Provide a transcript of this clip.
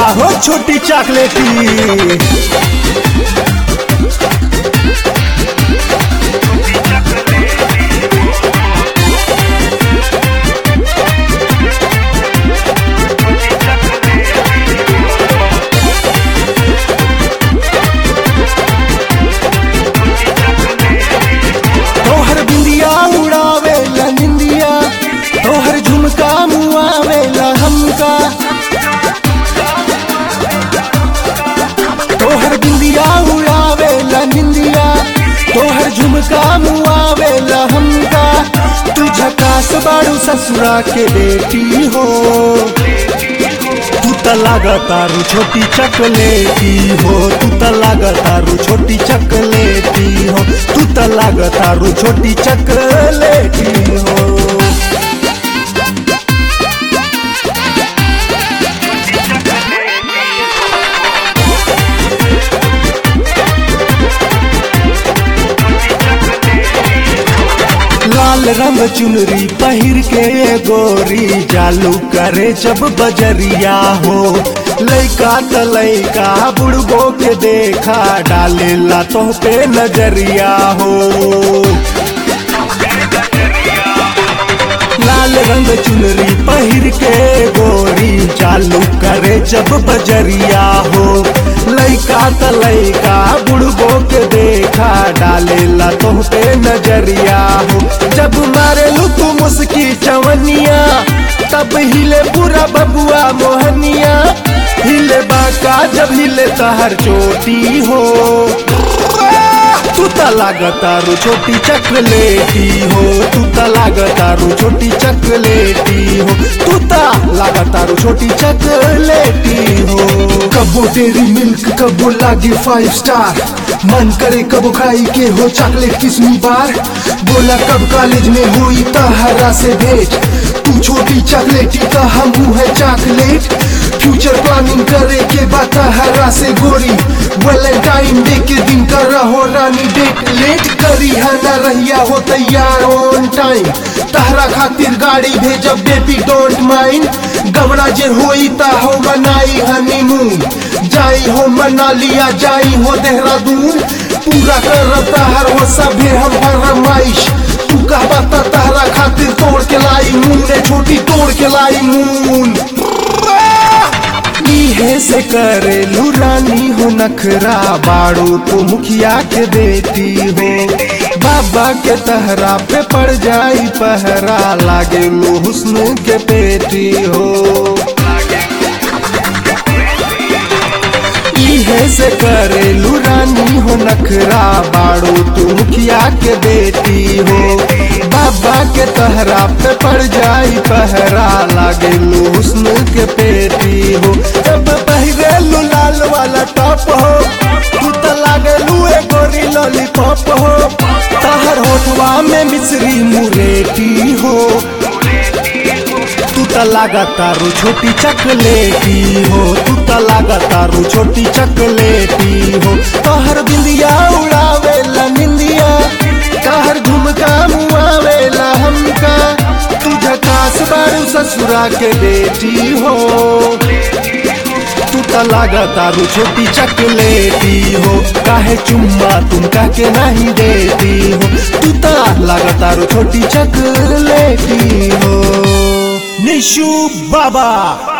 हो छोटी चॉकलेटी तोहर बिंदिया उड़ावे ला निंदिया तोहर झुमका मुआवे ला हमका तोहर बिंदिया उड़ावे ला निंदिया तोहर झुमका मुआवे ला हमका तू झकास बाड़ू ससुरा के बेटी हो तू त लागतारू छोटी चकलेटी हो तू त लागतारू छोटी चकलेटी हो तू त लागतारू छोटी चकलेटी हो लाल रंग चुनरी पहिर के गोरी जालू करे जब बजरिया हो लैका त लैका बुढ़बो के देखा डाले ला तो पे नजरिया हो लाल रंग चुनरी पहिर के गोरी चालू करे जब बजरिया हो लैका त लैका बुढ़बो के देखा डाले ला तो पे नजरिया हो जब मारे लू तू मुस्की चवनिया तब हिले पूरा बबुआ मोहनिया हिले बाका जब हिले तहर चोटी हो तू त लागतारू छोटी चकलेटी हो तू त लागतारू छोटी चकलेटी हो तू त लागतारू छोटी चकलेटी हो कबो डेरी मिल्क कबो लागे फाइव स्टार मन करे कबो खाई के हो चॉकलेट किस्मी बार बोला कब कॉलेज में हुई तहरा से भेंट तू छोटी चॉकलेटी तो हम है चॉकलेट फ्यूचर प्लानिंग करे के बाद तहरा से गोरी वैलेंटाइन डे के दिन कर रहो रानी डेट लेट करी है ना रहिया हो तैयार ऑन टाइम तहरा खातिर गाड़ी भेजब बेबी डोंट माइंड गवड़ा जे होई ता हो मनाई हनीमून जाई हो मनालिया जाई हो देहरादून पूरा कर तहर हो सभे हम फरमाइश तू कहबा ता तहरा खातिर तोड़ के लाई मून ने छोटी तोड़ के लाई मून इहे से करेलू रानी हो नखरा बाड़ू तू मुखिया के बेटी हो बाबा के तहरा पे पड़ जाई पहरा लागे लो हुस्न के पेटी हो इहे से करेलू रानी हो नखरा बाड़ू तू मुखिया के बेटी हो बाबा के तहरा पे पड़ जाई पहरा लागे लो हुस्न के पेटी हो जब पहिरेलू लाल वाला टॉप हो तू त लागेलू ए गोरी लॉलीपॉप हो तहर होठवा में मिश्री मुरेटी हो तू त लागतारू छोटी चकलेटी हो तू त लागतारू छोटी चकलेटी हो तोहर बिंदिया उड़ावे ला निंदिया तहर झुमका मुआवे ला हमका तू झकास बारू ससुरा के बेटी हो तू त लागतारू छोटी चकलेटी हो काहे चुम्मा तुम कह के नहीं देती हो तू त लागतारू छोटी चकलेटी हो निशु बाबा